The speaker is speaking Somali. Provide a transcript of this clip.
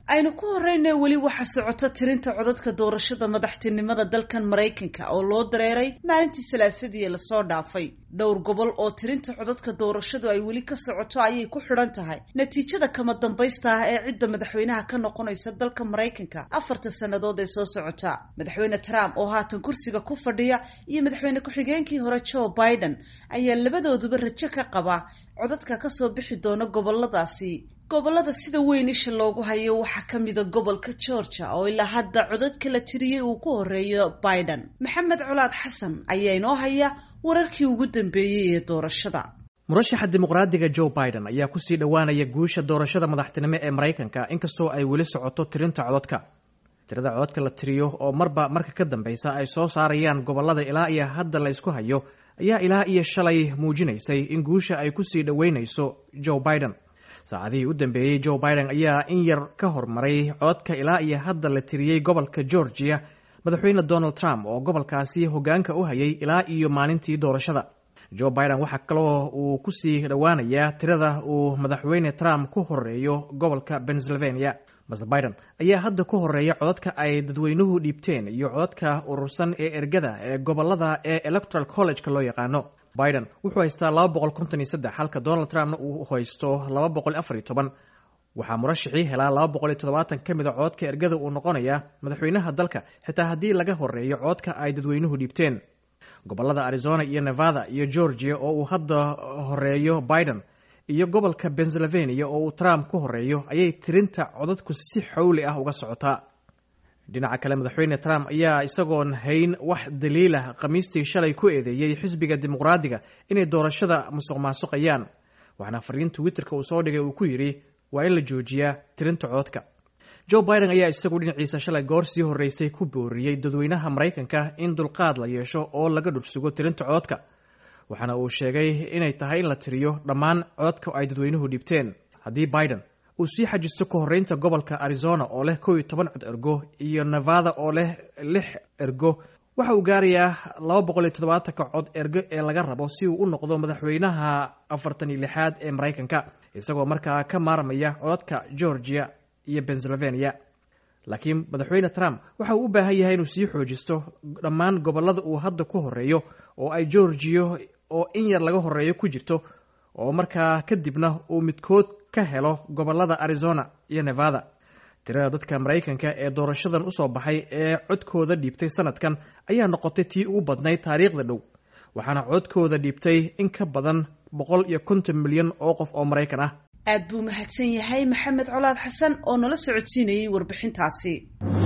aynu ku horeyna weli waxaa socota tirinta codadka doorashada madaxtinimada dalkan maraykanka oo loo dareeray maalintii salaasadii lasoo dhaafay dhowr gobol oo tirinta codadka doorashadu ay weli ka socoto ayay ku xidhan tahay natiijada kama dambaysta ah ee cidda madaxweynaha ka noqonaysa dalka maraykanka afarta sannadood ee soo socota madaxweyne trump oo haatan kursiga ku fadhiya iyo madaxweyne ku-xigeenkii hore joe biden ayaa labadooduba rajo ka qaba codadka kasoo bixi doona goboladaasi gobolada sida weyn isha loogu hayo waxaa ka mida gobolka georgia oo ilaa hadda codad kala tiriyey uu ku horeeyo biden maxamed colaad xasan ayaa inoo haya wararkii ugu dambeeyey ee doorashada murashaxa dimuqraadiga joe biden ayaa kusii dhowaanaya guusha doorashada madaxtinimo ee maraykanka inkastoo ay weli socoto tirinta codadka tirada codadka la tiriyo oo marba marka ka dambeysa ay soo saarayaan gobolada ilaa iyo hadda la ysku hayo ayaa ilaa iyo shalay muujinaysay in guusha ay kusii dhoweynayso joe biden saacadihii u dambeeyey joe biden ayaa in yar ka hormaray codadka ilaa iyo hadda la tiriyey gobolka georgia madaxweyne donald trump oo gobolkaasi hogaanka u hayay ilaa iyo maalintii doorashada joe biden waxaa kaloo uu kusii dhowaanayaa tirada uu madaxweyne trump ku horeeyo gobolka pennsylvania master biden ayaa hadda ku horeeya codadka ay dadweynuhu dhiibteen iyo codadka urursan ee ergada ee gobolada ee electoral college-ka loo yaqaano biden wuxuu haystaa laba boqol konton iyo saddex halka donald trumpna uu haysto laba boqol afar iyo toban waxaa murashixii helaa laba boqol iyo toddobaatan ka mid a codadka ergada uu noqonayaa madaxweynaha dalka xitaa haddii laga horeeyo codadka ay dadweynuhu dhiibteen gobolada arizona iyo nevada iyo georgia oo uu hadda horeeyo biden iyo gobolka pennsylvania oo uu trump ku horeeyo ayay tirinta codadku si xowli ah uga socotaa dhinaca kale madaxweyne trump ayaa isagoon hayn wax daliilah khamiistii shalay ku eedeeyey xisbiga dimuqraadiga inay doorashada musuq maasuqayaan waxaana fariin twitterka uu soo dhigay uu ku yidhi waa in la joojiyaa tirinta codadka joe biden ayaa isagu dhinaciisa shalay goor sii horreysay ku booriyey dadweynaha maraykanka in dulqaad la yeesho oo laga dhursugo tirinta codadka waxaana uu sheegay inay tahay in la tiriyo dhammaan codadka ay dadweynuhu dhibteen haddii biden uu sii xajisto ka horreynta gobolka arizona oo leh kow iyo toban cod ergo iyo nevada oo leh lix ergo waxa uu gaarayaa laba boqol iyo toddobaatanka cod ergo ee laga rabo si uu u noqdo madaxweynaha afartan iyo lixaad ee maraykanka isagoo markaa ka maarmaya codadka georgia iyo pennsylvania laakiin madaxweyne trump waxa uu u baahan yahay inuu sii xoojisto dhammaan gobolada uu hadda ku horeeyo oo ay georgia oo in yar laga horeeyo ku jirto oo markaa kadibna uu midkood ka helo gobolada arizona iyo nevada tirada dadka maraykanka ee doorashadan usoo baxay ee codkooda dhiibtay sanadkan ayaa noqotay tii ugu badnayd taariikhda dhow waxaana codkooda dhiibtay in ka badan boqol iyo konton milyan oo qof oo maraykan ah aad buu mahadsan yahay maxamed colaad xasan oo nala socodsiinayay warbixintaasi